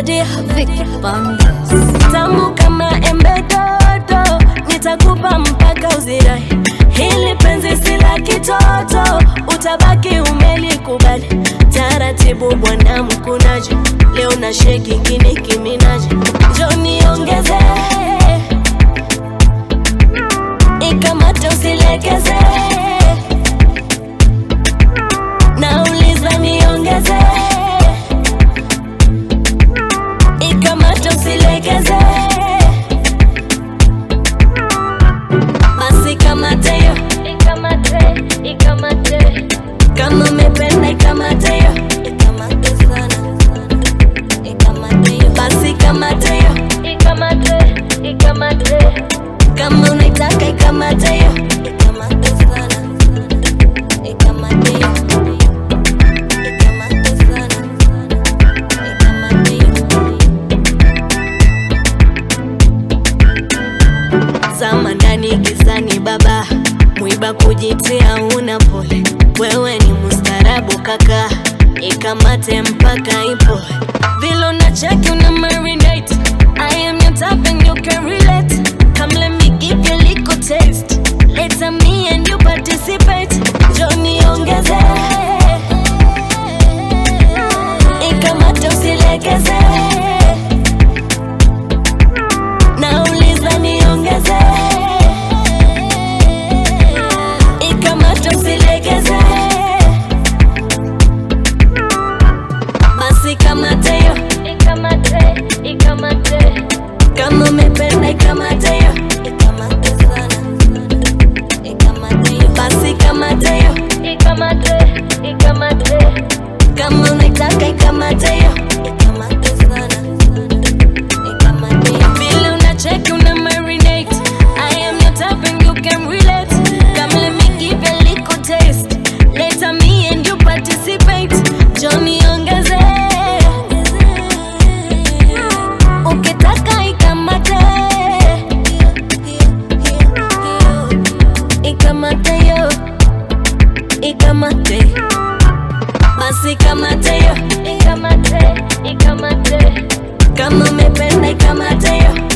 Nadia Vicky Bandes. Tamu kama embe dodo, nitakupa mpaka uzirai. Hili penzi si la kitoto, utabaki umelikubali. Taratibu bwana mkunaji, leo na sheki kini kiminaji. Njoo niongeze, ikamate usilegeze. Nauliza niongeze, ikamate usilegeze. Basi kamate yo, ikamate, ikamate. Kama umependa ikamate yo, ikamate sana, ikamate yo. Basi kamate yo, ikamate, ikamate. Kama unaitaka ikamate yo, ikamate sana, ikamate yo. Ikamate sana, ikamate yo. zama ndani gizani baba mwiba kujitia una pole wewe ni mustarabu kaka ikamate mpaka ipo vile unacheki una marinate I am your type and you can relate come let me give you a little taste later me and you participate Johnny ongeze ikamate usilegeze nauliza niongeze ikamata usilegeze basi kamate yo ikamate ikamate kama umependa ikamate yo ikamate sana ikamate yo basi kamate yo ikamate ikamate kama unaitaka ikamate yo ikamate sana vile unacheki una marinate I am your type and you can relate Come let me give you a little taste Later me and you participate Johnny ongeze Ukitaka ikamate Ikamate yo Ikamate Basi kamate yo Ikamate Ikamate kama umependa ikamate yo